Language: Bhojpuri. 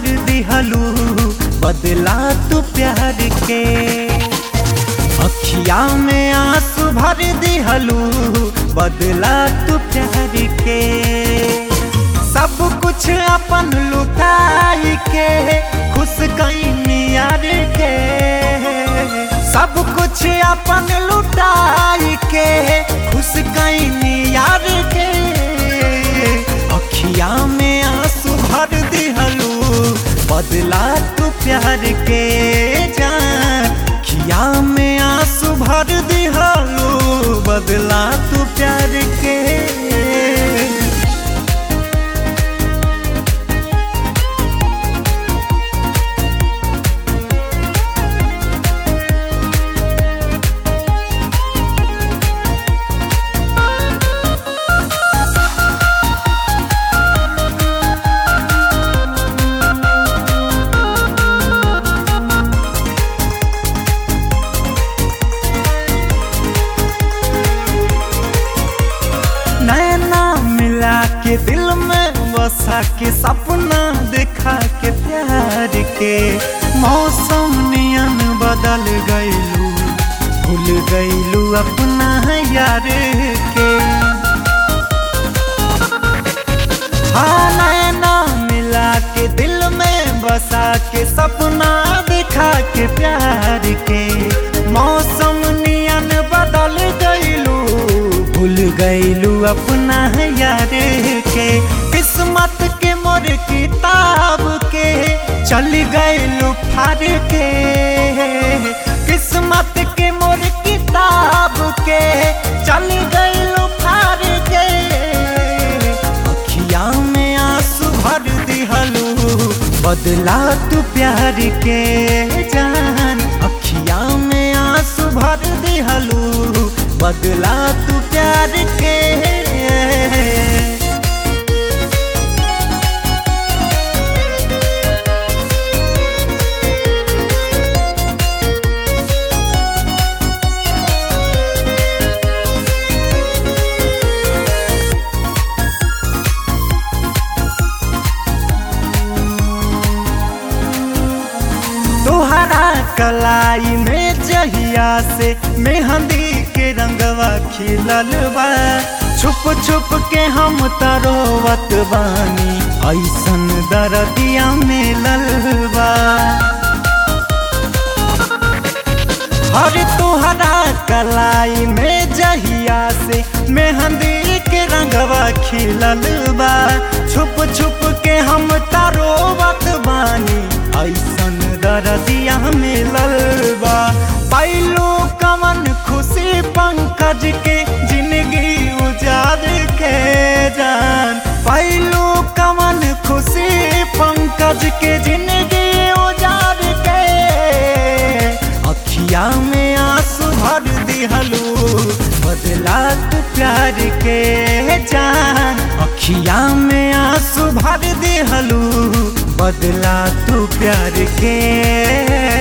दिहलू बदला तू प्यार के अखिया में आंसू भर दिहलू बदला तू प्यार के सब कुछ अपन लुटाई के खुश कहीं यार के सब कुछ अपन लुटाई के खुश कहीं यार के अखिया में आंसू भर दिहलू बदला तू प्यार के जान अखिया में आंसू भर दिहलू बदला तू प्यार के नैना मिला के दिल में बसा के सपना देखा के प्यार के मौसम नियन बदल गईलू भूल गईलू अपना यार के हाँ नैना मिला के दिल में बसा के सपना देखा के प्यार के मौसम नियन बदल गईलू भूल गईलू अपना यार के किस्मत के मोर किताब के चल गईलू फार के किस्मत के मोर किताब के चल गईलू फार के अखिया में आंसू भर दिहलू बदला तू प्यार के जान अखिया में आंसू भर दिहलू बदला तू प्यार के तोहरा कलाई में जहिया से मेहंदी के रंगवा खिलल बा छुप छुप के हम तरोवत बानी ऐसन दरदिया मिलल बा हर तोहरा कलाई में जहिया से मेहंदी के रंगवा खिलल बा छुप छुप के हम तरोवत बानी ऐसन दरदिया मिलल बा पैलो कमन खुशी पंकज के जिंदगी उजाड़ के जान पैलो कमन खुशी पंकज के जिंदगी उजाड़ के अखिया में आंसू भर दिहलू बदला तू प्यार के जान अखिया में आंसू भर दिहलू बदला तू प्यार के